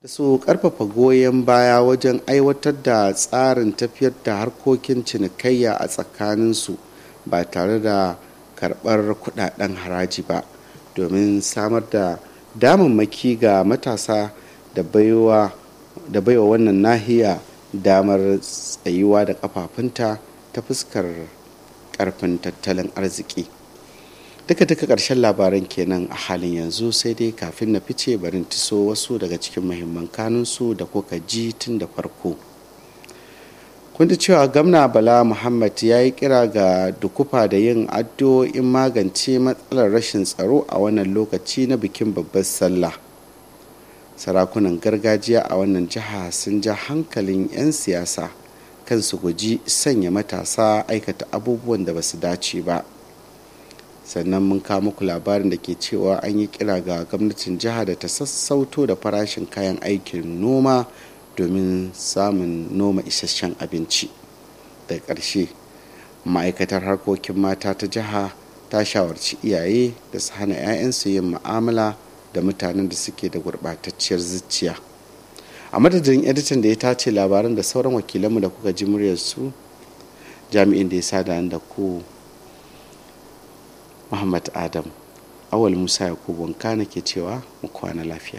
su karfafa goyon baya wajen aiwatar da tsarin tafiyar da harkokin cinikayya a tsakaninsu ba tare da karɓar kudaden haraji ba domin samar da damammaki ga matasa da baiwa da baiwa wannan nahiya damar tsayuwa da kafafunta ta fuskar karfin tattalin arziki duka duka ƙarshen labaran kenan a halin yanzu sai dai kafin na fice barin tiso wasu daga cikin mahimman kanunsu da kuka ji tun da farko kun ji cewa gamna bala muhammad ya yi kira ga dukufa da yin addu'o'in magance matsalar rashin tsaro a wannan lokaci na bikin babbar sallah sarakunan gargajiya a wannan jiha sun ja hankalin 'yan siyasa kan su guji sanya matasa aikata abubuwan da ba su dace ba sannan mun kawo muku labarin da ke cewa an yi kira ga gwamnatin jiha da ta sassauto da farashin kayan aikin noma domin samun noma isasshen abinci da ƙarshe ma'aikatar harkokin mata ta jiha ta shawarci iyaye da su hana 'ya'yansu yin mu'amala da mutanen da suke da gurɓatacciyar zuciya a madadin editan da ya tace labaran da sauran wakilanmu da kuka ji muryarsu jami'in da ya sada da ku muhammad adam awal musa yakubu wanka ke cewa mu kwana lafiya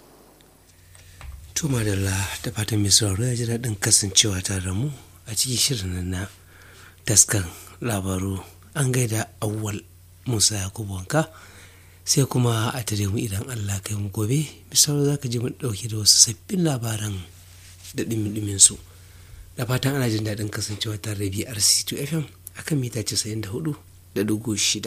to madalla da fatan mai sauraro ya ji daɗin kasancewa tare da mu a cikin shirin na taskan labaru an gaida awwal musa yakubu wanka sai kuma a tare mu idan allah kai mu gobe misali za ka ji mu ɗauke da wasu sabbin labaran da ɗimin su da fatan ana jin daɗin kasancewa tare da brc 2 fm akan mita 94 da dugu shida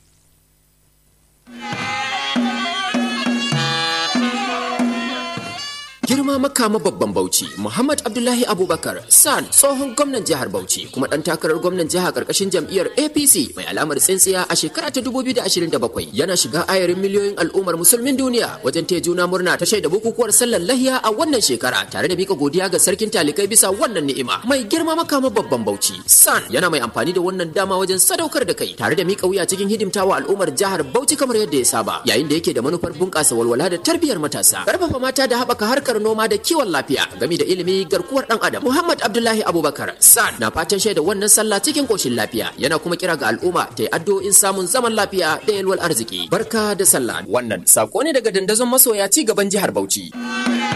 girma makama babban bauchi muhammad abdullahi abubakar san tsohon gwamnan jihar bauchi kuma dan takarar gwamnan jiha karkashin jam'iyyar apc mai alamar tsintsiya a shekara ta 2027 yana shiga ayarin miliyoyin al'ummar musulmin duniya wajen taya juna murna ta shaida bukukuwar sallar lahiya a wannan shekara tare da mika godiya ga sarkin talikai bisa wannan ni'ima mai girma makama babban bauchi san yana mai amfani da wannan dama wajen sadaukar da kai tare da mika wuya cikin hidimtawa al'ummar jihar bauchi kamar yadda ya saba yayin da yake da manufar bunƙasa walwala da tarbiyyar matasa karfafa mata da haɓaka harkar noma da kiwon lafiya game da ilimi garkuwar dan adam muhammad abdullahi abubakar san na fatan shaida wannan sallah cikin koshin lafiya yana kuma kira ga al'umma ta yi addu'o'in samun zaman lafiya da yalwar arziki barka da sallah wannan sako ne daga dandazon masoya ci gaban jihar bauchi